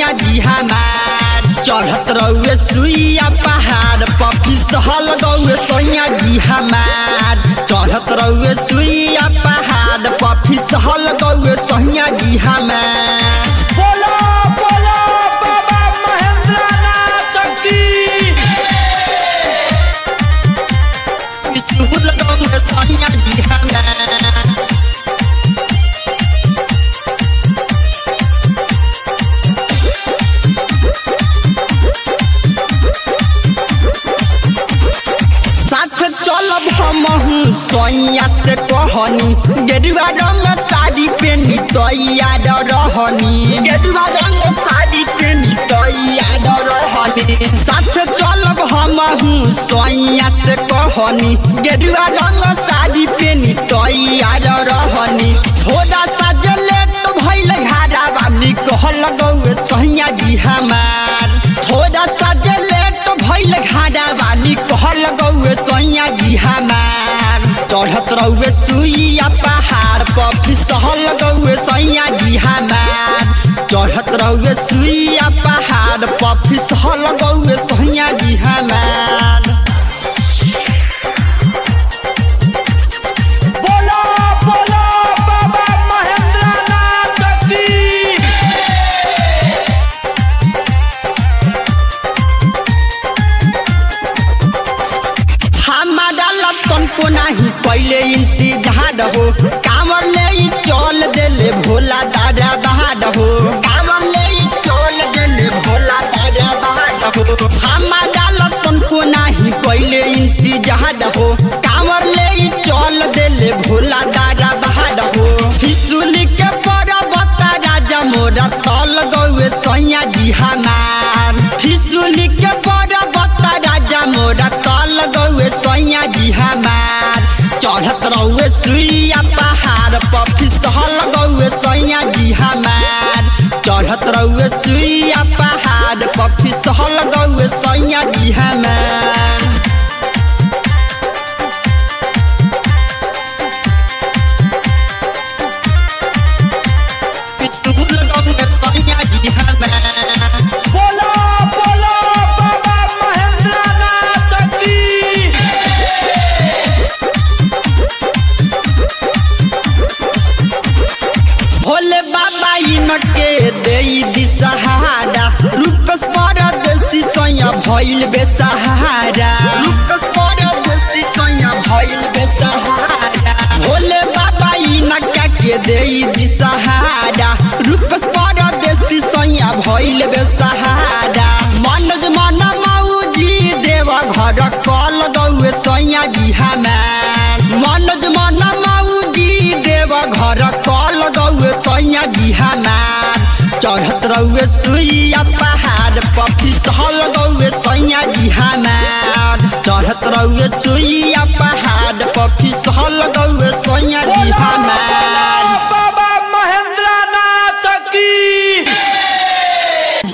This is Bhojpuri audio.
सैया जी हमार चढ़त रहुए सुइया पहाड़ पफी सहल गौए सैया जी हमार चढ़त रहुए सुइया पहाड़ पफी सहल गौए सैया जी हमार बोलो बोलो बाबा महेंद्र नाथ की सुहल गौए सैया जी हमार साथ चलब हमहू सैया से कहनी गेरुआ रंग साड़ी पेनी तैयार रहनी गेरुआ रंग साड़ी पेनी तैयार रहनी साथ चलब हमहू सैया से कहनी गेरुआ रंग साड़ी पेनी तैयार रहनी थोड़ा सा जे लेट भइल घारा बानी कहल गौए सैया जी हमार थोड़ा सा जे लेट भइल घारा बानी कहल गौए सैया जी हमार चढ़त रहुए सुइया पहाड़ पर फिसहल गौए सैया जी हमार चढ़त रहुए सुइया पहाड़ पर फिसहल गौए सैया जी हमार बोलो बोलो बाबा महेंद्र नाथ की हमारा लतन को नहीं पहले इंतजार हो कामर ले ई चल देले भोला दादा बहाड हो कामर ले ई चल देले भोला दादा बहाड हो हमारा लतन को नहीं पहले इंतजार हो कामर ले ई चल देले भोला दादा बहाड हो फिसुली के पर्वत राजा मोरा तल गौए सैया जी हमार फिसुली के पर्वत राजा मोरा तल गौए सैया जी हमार चढ़त रहुए सुइया पहाड़ पर फिसहल गौए सैया जी हमार चढ़त रहुए सुइया पहाड़ पर फिसहल गौए सैया जी हमार फिसुल गौए सैया जी हमार बोलो बोलो बाबा महेंद्र नाथ की भोले बाबा इनके देई दिसहारा रूप परदेसी सैया भइल बेसहारा रूप परदेसी सैया भइल बेसहारा भोले बाबा इनका के देई दिसहारा रूप परदेसी सैया भइल बेसहारा मनज मन मौजी देव घर कल गौए सैया जी हमार मनज मन मौजी देव घर कल गौए सैया जी हमार चढ़त रहुए सुइया पहाड़ पर फिसहल गौए सैया जी हमार चढ़त रहुए सुइया पहाड़ पर फिसहल गौए